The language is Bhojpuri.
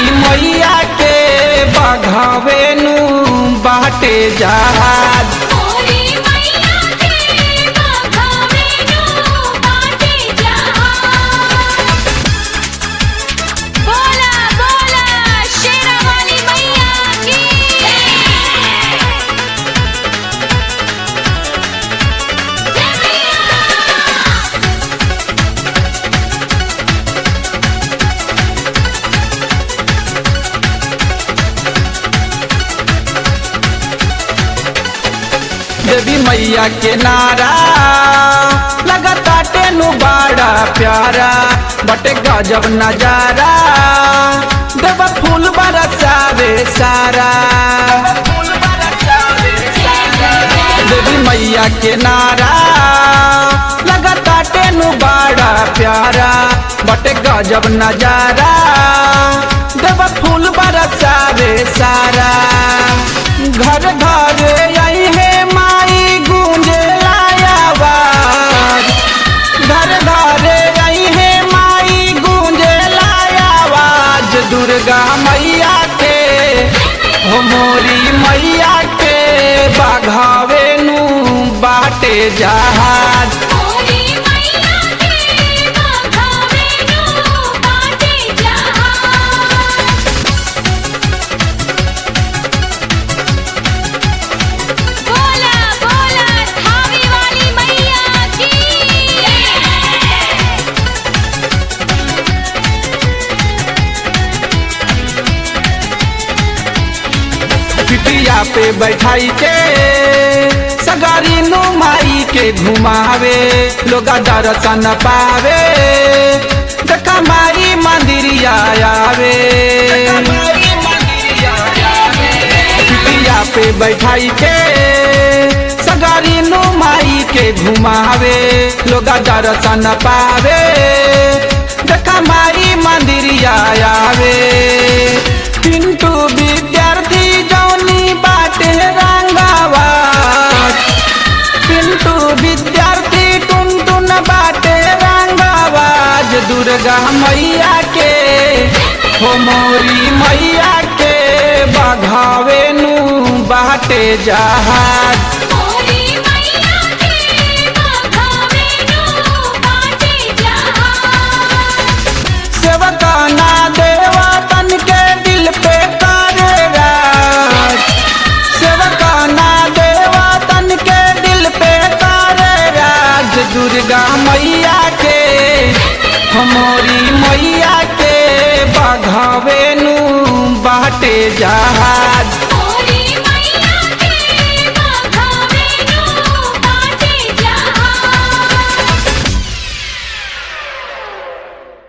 मैया के बघावेनु बाटे जहाज मोरी मैया के बघावे नु बाटे जहाज बोला बोला शेरावाली मैया की जय मैया देवी मैया के नारा लगता टेनु बड़ा प्यारा बटे गजब नजारा देव फूल बरसावे सारा देवी मैया के नारा लगता टेनु बड़ा प्यारा बटे गजब नजारा देव फूल बरसावे सारा घर घर आई है माई गूंजे लायावाज घर घर आई है माई गूंजे लायावाज दुर्गा मैया के हो मोरी मैया के बाघावेनु बाटे जहाज मोरी मैया के बघावे नु बाटे जहाज बोला बोला थावे वाली मैया की पिटिया पे बैठाई के सगारी नु माई के घुमावे लोग दर्शन पावे देखा माई मंदिरिया आवे पिटिया पे बैठाई के सगारी नु माई के घुमावे लोग दर्शन पावे देखा माई मंदिरिया आवे पिंटू विद्यार्थी जौनी बाटे रंगावा पिंटू विद्यार्थी टुन टुन बाटे रंगावाज दुर्गा मैया के हो मोरी मैया के बघावेनु बाटे जहाज मोरी मैया के बघावे नु बाटे जहाज सेवका ना देवा तन के दिल पे करे राज सेवका ना देवा तन के दिल पे करे राज दुर्गा मैया के हमारी